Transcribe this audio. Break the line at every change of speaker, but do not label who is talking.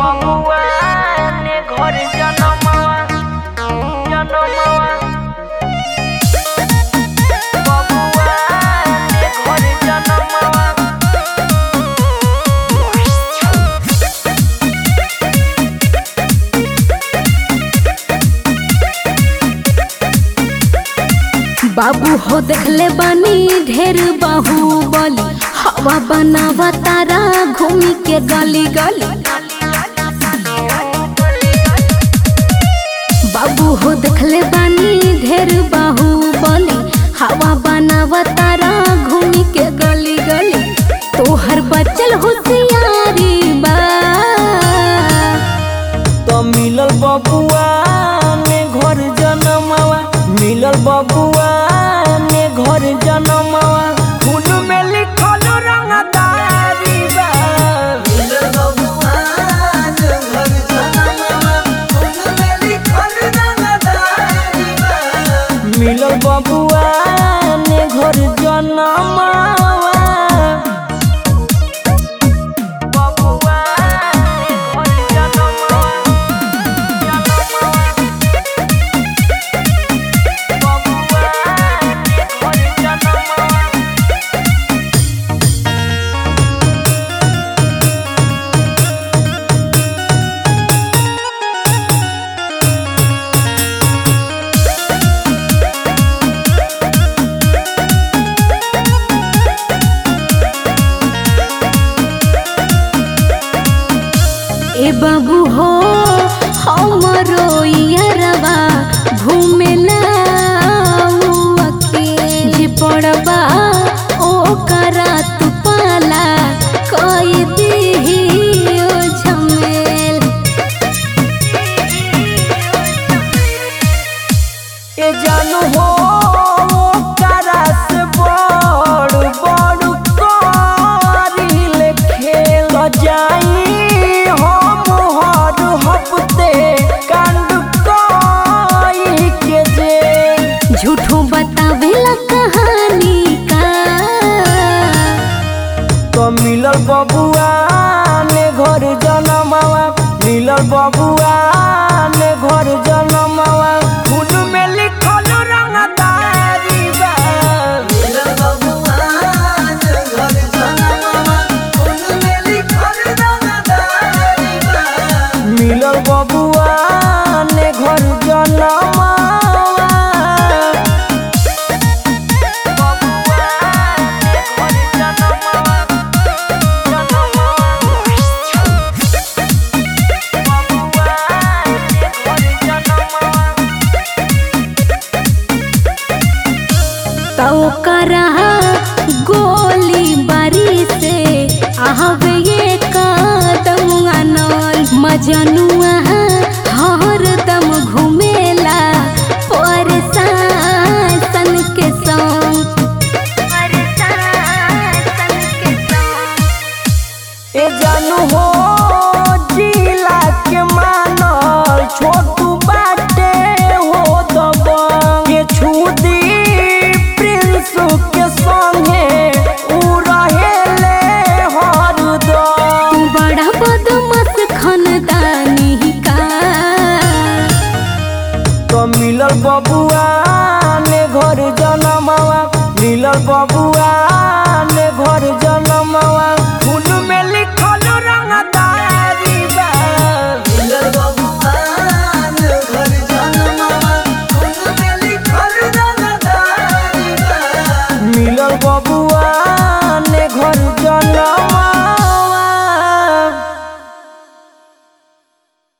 बबुआ ने घर जनमवा जनमवा बबुआ ने घर जनमवा
बाबू हो देखले बानी ढेर बाहुबली हवा बनावा तारा घूमी के गली गली बाबू हो देखले बानी ढेर बाहुबली हवा बनावा तारा घूमी के गली गली तोहर बचल होशियारी बा
तो मिलल बबुआ ने घर जनमवा मिलल बबुआ ने घर जनमवा खून में लिखल रंगदारी बा मिलल बबुआ ने घर जनमवा खून में लिखल रंगदारी बा मिलल बबुआ ने घर जनमवा बबुआ ने घर जनमवा
ए बाबू हो हमरो यरवा घूमेला के जे पड़बा ओ करा तू पाला कोई दीही ओ झमेल
ए जानू हो करा से बड़ बड़ करिल खेल जाई हम हर हफ्ते कांड कई के जे
झूठो बतावेला कहानी का
तो मिलल बबुआ ने घर जनमवा मिलल बबुआ ने घर जनमवा खून में लिखल रंगदारी बा मिलल बबुआ ने घर जनमवा खून में लिखल रंगदारी बा मिलल बबुआ ने घर जनमवा बबुआ ने घर जनमवा
तो करा गोली बारी से आहवे ये कदम अनल मजनुआ हरदम घुमेला परेशान के संग
ए जानू हो जिला के मानल छोट